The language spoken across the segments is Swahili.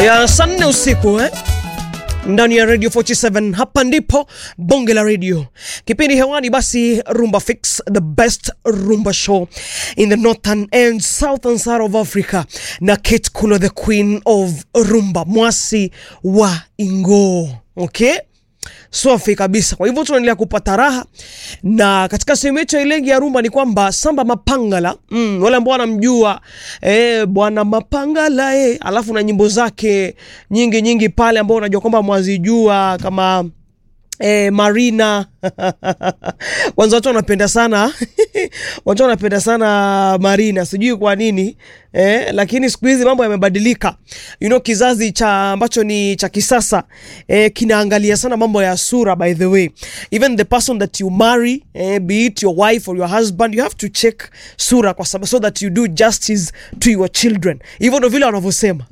ya saa nne usiku eh? ndani ya radio 47 hapa ndipo bonge la radio kipindi hewani basi rumba fix the best rumba show in the northern and southern side of africa na kate kulo the queen of rumba mwasi wa ingo okay safi kabisa. Kwa hivyo tunaendelea kupata raha, na katika sehemu yetu ya Ilegi ya rumba ni kwamba Samba Mapangala mm, wale ambao wanamjua eh, bwana Mapangala eh, alafu na nyimbo zake nyingi nyingi pale ambao unajua kwamba mwazijua kama eh, Marina kwanza watu wanapenda sana watu wanapenda sana Marina, sijui kwa nini eh, lakini siku hizi mambo yamebadilika. You know, kizazi cha ambacho ni cha kisasa eh, kinaangalia sana mambo ya sura. By the way, even the person that you marry eh, be it your wife or your husband, you have to check sura kwa sababu so that you do justice to your children. Hivyo ndo vile wanavyosema.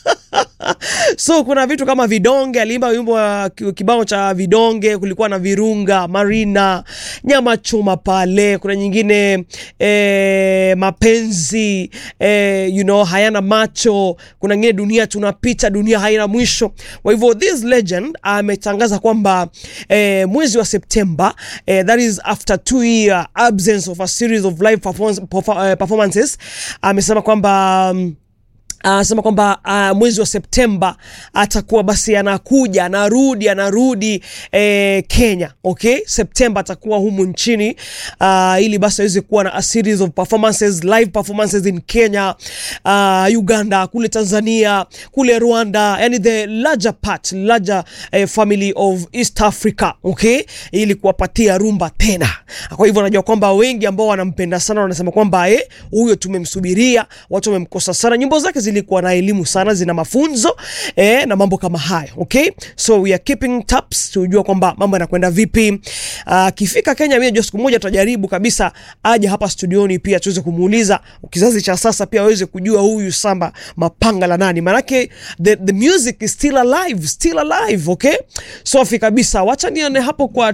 so kuna vitu kama vidonge, aliimba wimbo wa kibao cha vidonge, kulikuwa na virunga, Marina, nyama choma pale, kuna nyingine eh, mapenzi eh, you know, hayana macho, kuna nyingine dunia tunapita, dunia haina mwisho. Kwa hivyo this legend ametangaza kwamba eh, mwezi wa Septemba eh, that is after two year absence of a series of live performance, performances amesema kwamba um, anasema uh, kwamba uh, mwezi wa Septemba atakuwa basi anakuja anarudi anarudi eh, Kenya. Okay, Septemba atakuwa humu nchini uh, ili basi aweze kuwa na a series of performances live performances in Kenya, uh, Uganda, kule Tanzania, kule Rwanda, yani the larger part larger eh, family of East Africa. Okay, ili kuwapatia rumba tena. Kwa hivyo najua kwamba wengi ambao wanampenda sana wanasema kwamba eh, huyo tumemsubiria, watu wamemkosa sana, nyimbo zake zilikuwa na elimu sana, zina mafunzo eh, na mambo kama hayo okay, so we are keeping tabs tujua kwamba mambo yanakwenda vipi. Akifika uh, Kenya, mimi najua siku moja tutajaribu kabisa aje hapa studioni, pia tuweze kumuuliza kizazi cha sasa pia waweze kujua huyu Samba Mapangala nani, manake the, the music is still alive, still alive okay, safi kabisa. Wacha nione hapo kwa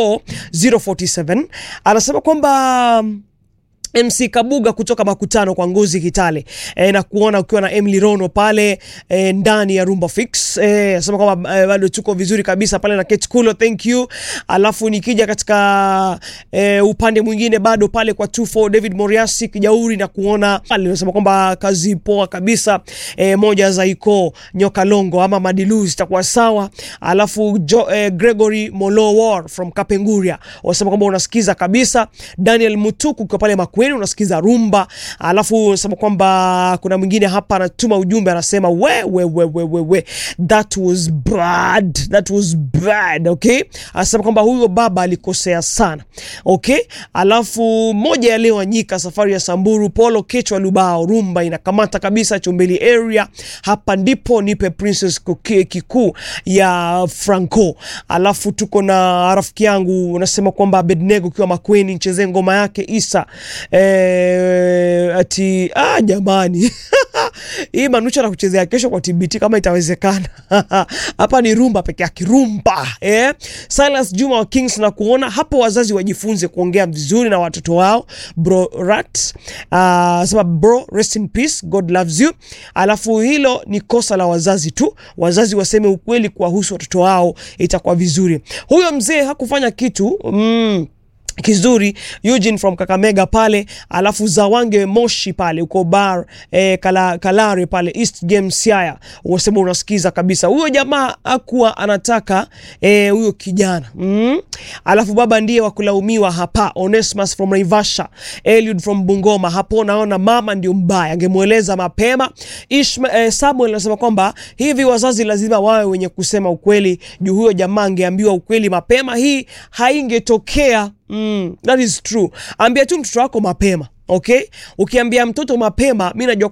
24047 anasema kwamba MC Kabuga kutoka Makutano kwa Ngozi Kitale e, na kuona ukiwa na Emily Rono pale e, ndani ya Rumba Fix e, nasema kwamba e, bado tuko vizuri kabisa pale na Kate Kulo, thank you. Alafu nikija katika e, upande mwingine bado pale kwa 24 David Moriasi Kijauri na kuona pale nasema kwamba kazi poa kabisa e, moja za iko nyoka longo ama madilu zitakuwa sawa. Alafu jo, e, Gregory Molowar from Kapenguria wasema kwamba unasikiza kabisa. Daniel Mutuku kwa pale Maku kwenu unasikiza rumba, alafu unasema kwamba kuna mwingine hapa anatuma ujumbe anasema we, we, we, we, we, we. That was bad. That was bad. Okay, anasema kwamba huyo baba alikosea sana. Okay, alafu moja ya leo anyika safari ya Samburu Polo Kechwa Lubao rumba inakamata kabisa Chumbeli area hapa ndipo nipe Princess kikuu ya Franco. Alafu tuko na rafiki yangu unasema kwamba Abednego ukiwa Makweni nichezee ngoma yake Isa Eh, ati ah, jamani hii Manucha na kuchezea kesho kwa TBT kama itawezekana. Hapa ni rumba peke yake, rumba eh. Silas Juma wa Kings na kuona hapo, wazazi wajifunze kuongea vizuri na watoto wao. Bro Rat uh, sema bro, rest in peace, God loves you. Alafu hilo ni kosa la wazazi tu, wazazi waseme ukweli kuwahusu watoto wao, itakuwa vizuri. Huyo mzee hakufanya kitu mm kizuri Eugene from Kakamega pale, alafu Zawange Moshi pale uko bar eh, kala, Kalare pale East Game Siaya, unasema unasikiza kabisa. Huyo jamaa akuwa anataka huyo eh, kijana mm. Alafu baba ndiye wakulaumiwa hapa. Onesmus from Naivasha, Eliud from Bungoma, hapo naona mama ndio mbaya, angemweleza mapema. Ishma, eh, Samuel anasema kwamba hivi wazazi lazima wawe wenye kusema ukweli juu huyo jamaa angeambiwa ukweli mapema, hii haingetokea. Mm, that is true. Ambia tu mtoto wako mapema. Okay, ukiambia mtoto mapema, mi najua